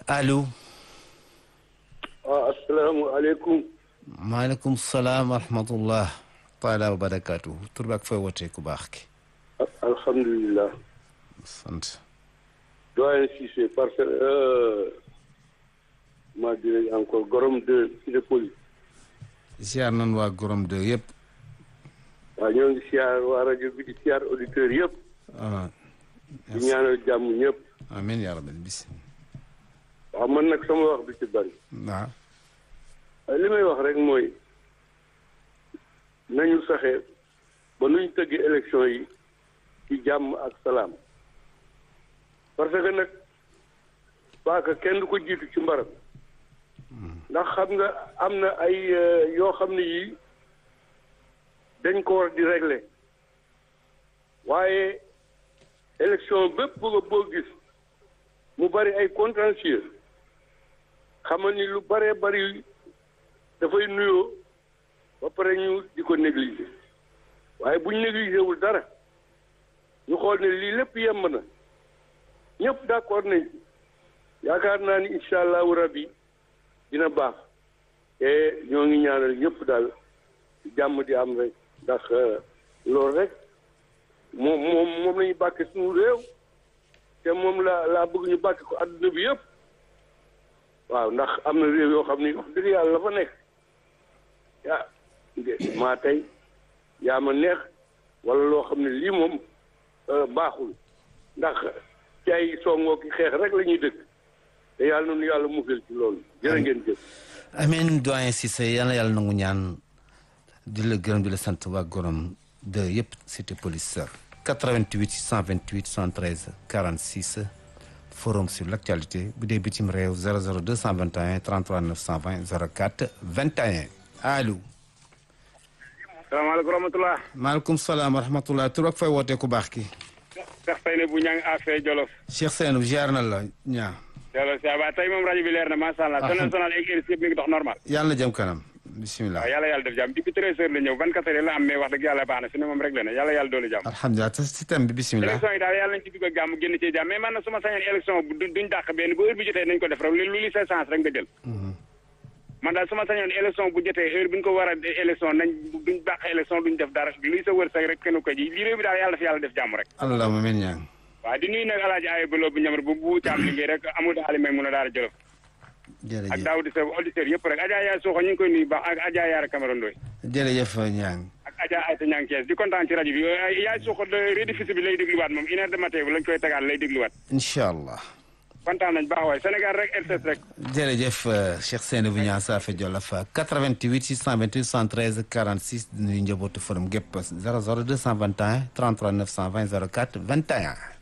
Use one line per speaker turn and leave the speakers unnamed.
allo.
waaw asalaamaaleykum.
maaleykum salaam wa rahmatullah taala wa barakaatu tur bi ak fooy wootee ku baax ki.
alhamdulilah.
sant.
doyen Cissé parce que maa dirais encore gorom de Cité Poli.
ziar nan waa gorom de yëpp.
waaw ñoo ngi siyaar waa rajo bi di siyaar auditeurs yëpp.
ah.
di ñaanal jàmm ñëpp.
amiin yaa rabbi bis.
waaw man nag sama wax du ci bari.
waaw.
li may wax rek mooy nañu fexe ba nuñ tëggee élection yi ci jàmm ak salaam parce que nag paaka kenn du ko jiitu ci mbaram ndax xam nga am na ay yoo xam ne yii dañ ko war di régler waaye élection bépp nga boo gis mu bari ay contentieux xamal ni lu baree bari dafay nuyoo ba pare ñu di ko négliger waaye buñ négliger wul dara ñu xool ne lii lépp yemb na ñëpp d'accord nañ ci yaakaar naa ni incha allahu rabbi dina baax te ñoo ngi ñaanal ñëpp daal jàmm di am rek ndax loolu rek moom moom moom la ñu bàkke suñu réew te moom la laa bëgg ñu bàkke ko adduna bi yëpp waaw ndax am na réew yoo xam ni wax dëgg yàlla la fa nekk yaa maa tey yaa ma neex wala loo xam ne lii moom baaxul ndax ci ay songoo ki xeex rek la ñuy dëkk te yàlla noonu yàlla musal ci loolu jërë ngeen jëf
amiin doyen Cissé yal na yàlla nangu ñaan di la gërëm di la sant waa gorom de yëpp cité police 88 628 113 46 forum sur l'actualité bu dee bitim réew 00 221 33 920 04 21 allo.
salaamaaleykum rahmatulah.
maaleykum salaam wa rahmatulah tur ak fay wootee ku baax ki.
Cheikh Seyne bu ñang affaire Jolof.
Cheikh Seynou ziar na la ñaa.
Jolof ça va tey moom rajo bi leer na macha allah.
alhamdulilah
sonal ak RIS yëpp mi ngi dox normal.
yàlla na jëm kanam bisimilah.
waaw yàlla yàlla def jàmm depuis treize heures la ñëw vingt-quatre heures la am mais wax dëgg yàlla baax na fi ne moom rek la ne yàlla yàlla doolu jàmm.
alhamdulilah te système bi bisimilah.
élection yi daal yàlla nañ ci dugg ak jàmm génn ci jàmm mais man na su ma sañoon élection bu duñ dàq benn bu heure bi jotee nañ ko def rek lu li sa chance rek nga jël. man daal su ma sañoon élection bu jotee heure bi ñu ko war a élection nañ duñ dàq élection duñ def dara luy sa wërsëg rek kenn ko ji lii réew bi daal yàlla fi yàlla def jàmm rek
allahumma amiin ñaa
waaw di nuyu nag alaaji ayo baloo bu ñamar bu bu caam liggéey rek amul daali may mun a daara jolof ak
jërëjëf
daawdi sa auditeur yëpp rek Adja Yaay Suuxo ñu ngi koy nuyu baax ak Adja Yaara Camara Ndoy
jërëjëf ñaa
ak Adja Ayta Ñang Kees di kontaan ci rajo bi Yaay Suuxo rediffusion bi lay dégluwaat moom une heure de matin bi lañ koy tegaat lay dégluwaat
incha allah.
kontaan nañ baax waaye Sénégal rek RTS rek
jërëjëf Cheikh Seynou bu ñaa Saafé Jolof 88 628 113 46 di nuyu njabootu forum gépp 00 221 33 920 04 21.